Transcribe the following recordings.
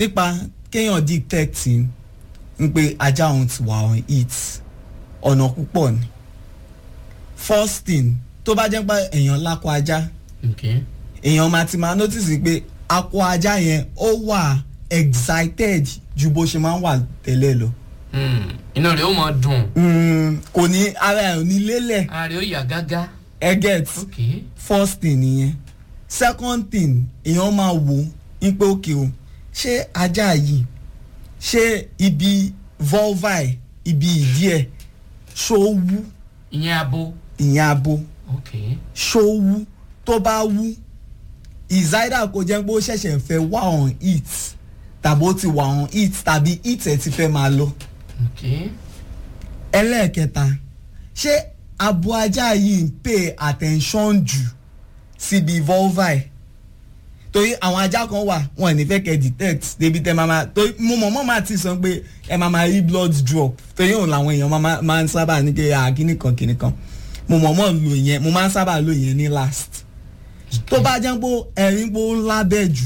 nípa kéèyàn detect ń pé ajá òun ti wà on it ọ̀nà púpọ̀ ni first thing tó bá jẹ́ pé èèyàn lákọ ajá okay. èèyàn máa ti máa notice pé akọ ajá yẹn ó wà excited ju bó ṣe máa ń wà tẹ́lẹ̀ lọ Hmm, inú rẹ̀ ó mọ̀ dùn Mm, kò ní ara ẹ̀ ò ní lélẹ̀ ara rẹ̀ ó yà gágá ẹ get okay. first thing nìyẹn second thing èèyàn máa wò ó pé òkè o ṣé ajá yìí ṣé ibi vulva ẹ̀ ibi ìdí ẹ̀ ṣó wú ìyẹn abo ìyẹn abo okay. ṣó wú tó bá wú ìzáídà kò jẹ́ pé ó ṣẹ̀ṣẹ̀ fẹ́ wá on it tàbí ó ti wà on it tàbí it ẹ̀ ti fẹ́ máa lọ okay. ẹlẹ́ẹ̀kẹta ṣé abo ajá yìí ń pay attention jù síbi vulva ẹ̀ torí àwọn ajá kan wà wọn ò ní fẹ́ kẹ́ detect débi tẹ́ máa máa torí mo mọ̀ mọ́ máa ti sọ pé ẹ máa máa rí blood drop torí òun làwọn èèyàn máa máa- máa ń sábà ní pé à kíní kan kíní kan mo mọ̀ mọ́ lò yẹn mo máa ń sábà lò yẹn ní last tó bá jẹ́ pé ẹ̀rín pé ó lábẹ́ jù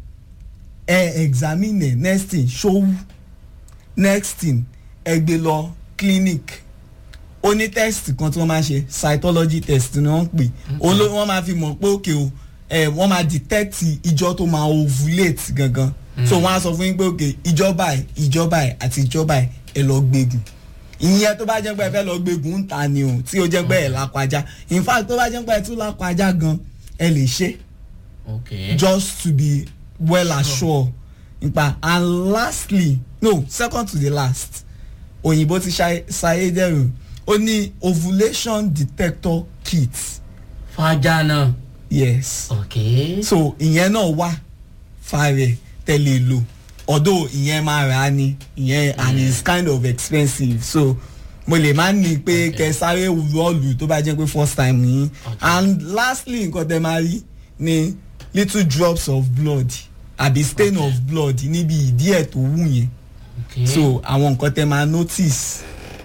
ẹ examine ẹ̀ next thing ṣówú next thing ẹ gbé lọ clinic ó ní test kan tí wọ́n máa ṣe cytology test ni wọ́n ń pè ó ló wọ́n máa fi mọ̀ pé òkè o ẹ wọ́n máa detect ìjọ tó máa ovulate gangan so wọ́n á sọ fún yín pé òkè ìjọba ẹ̀ ìjọba ẹ̀ àti ìjọba ẹ̀ ẹ lọ gbégun ìyẹn tó bá jẹ́ pé ẹ fẹ́ lọ gbégun ń ta ni o tí ó jẹ́ pé ẹ̀ lápá ajá in fact tó bá jẹ́ pé ẹ tún lápá ajá gan ẹ lè ṣe okay. just to be well assured nípa and lastly no second to the last òyìnbó ti ṣayé dẹrù ó ní ovulation detector kit fàájà náà yes okay. so ìyẹn náà wà fàrẹ tẹ́lẹ̀ lò although ìyẹn máa rà á ni ìyẹn and it's kind of expensive so mo lè má ní pé Okay. kẹ sáré rọọlù tó bá jẹ́ pé first time yín Okay. and lastly nǹkan tẹ máa rí ni little drops of blood àbí stain Okay. of blood níbi ìdí ẹ̀ tó wù yẹn okay. so àwọn nǹkan tẹ máa notice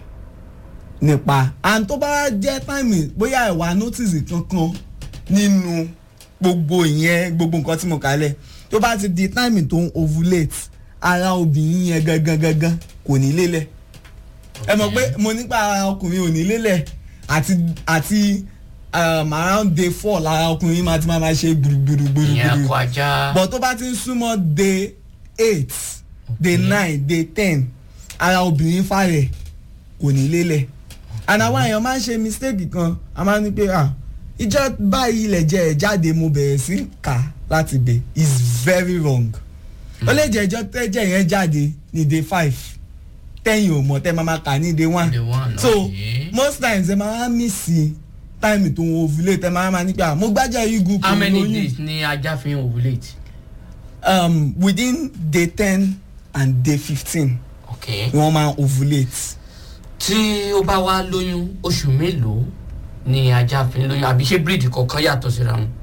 nípa and tó bá jẹ́ time bóyá ẹ̀ wá notice kankan nínú gbogbo ìyẹn gbogbo nǹkan tí mo kà lẹ̀ tó bá ti di time tó ń ovulate ara obìnrin yẹn gangan gangan kò ní lélẹ̀ ẹ mọ̀ pé mo nípa ara ọkùnrin ò ní lélẹ̀ àti àti um, around day four lára ọkùnrin máa ti máa ma ṣe gbùrùgbùrùgbùrù ìyẹn akọ ajá but tó bá ti ń súnmọ́ day eight day Okay. nine day ten ara obìnrin fàrẹ̀ kò ní lélẹ̀ and àwọn èèyàn máa ń ṣe mistake kan a máa ń ní pé ah ìjọ báyìí ilẹ̀ jẹ́ ẹ̀ jáde mo bẹ̀rẹ̀ sí í kà láti bẹ̀ is very wrong ó lè jẹ́ ìjọ tẹ́jẹ̀ yẹn jáde ní day five tẹ́yìn ò mọ̀ tẹ́ máa ma kà ní day one Day one, so okay. most times ẹ máa ń mísì time tó ń ovulate ẹ máa ma ní pé ah mo gbájà igun how kò many lóyún days ni ajá fi ń ovulate. um, within day ten and day fifteen okay. ni wọ́n máa ń ovulate. tí ó bá wá lóyún oṣù mélòó ni ajá fi ń lóyún àbí ṣé bíríìdì kọ̀ọ̀kan yàtọ̀ síra wọn.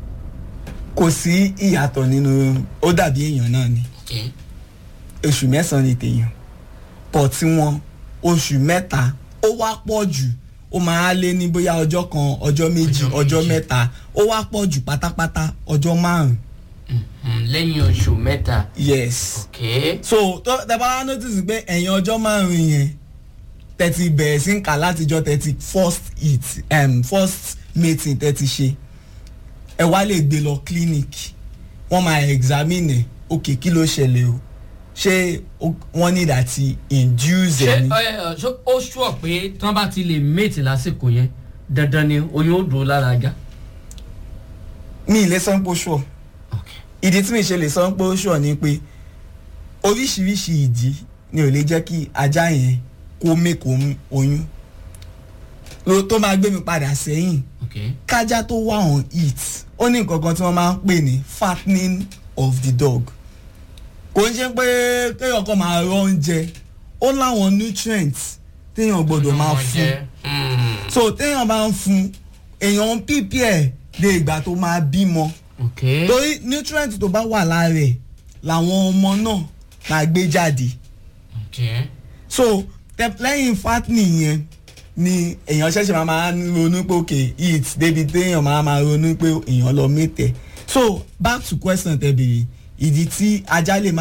kò sí ìyàtọ̀ nínú ó dàbí èèyàn náà ni okay. oṣù mẹ́sàn-án ni tèèyàn pọ̀ tí wọ́n oṣù mẹ́ta ó wá pọ̀ jù ó máa lé ní bóyá ọjọ́ kan ọjọ́ méjì Ọjọ́ ọjọ́ méjì. mẹ́ta ó wá pọ̀ jù pátápátá ọjọ́ márùn-ún Mhm, lẹ́yìn oṣù mẹ́ta. yes. okay. so tó tẹ bá wá notice pé ẹ̀yìn ọjọ́ márùn-ún yẹn tẹ́tí bẹ̀rẹ̀ sí ń kà látijọ́ tẹ́tí first hit um, first meeting tẹ́tí ṣe ẹ wá lè gbé lọ clinic wọ́n máa examine ẹ̀ ok kí ló ṣẹlẹ̀ o ṣé o- wọ́n need àti induce ṣé ẹ̀ ni ẹ, ẹ, ṣó- ó ṣùọ̀ pé tí wọ́n bá ti lè mate lásìkò yẹn dandan ni oyún ó dúró lára ajá. mi ì lè sọ pé ó ṣùọ̀ okay. ìdí tí mi ṣe lè sọ pé ó ṣùọ̀ ni pé oríṣiríṣi ìdí ni ò lè jẹ́ kí ajá yẹn kó mẹ́kọ̀ọ́ oyún Lo- tó máa gbé mi padà sẹ́yìn okay. kájá tó wà on it ó ní nǹkan kan tí wọ́n máa ń pè ní fattening of the dog kò ń ṣe pé kéèyàn kan máa rọ oúnjẹ ó láwọn nutrients téèyàn gbọ́dọ̀ máa Ọmọ fún jẹ́, mm, so téèyàn bá ń fún èèyàn ń pípí ẹ̀ dé ìgbà tó máa bímọ okay. torí nutrient tó bá wà lára ẹ̀ làwọn ọmọ náà máa gbé jáde okay. so tẹ- lẹ́yìn fattening yẹn ni èèyàn ṣẹ̀ṣẹ̀ máa máa ronú pé ok eat débi téèyàn máa máa ronú pé èèyàn lọ mẹ́tẹ̀ so back to question tẹ bèrè ìdí tí ajá lè má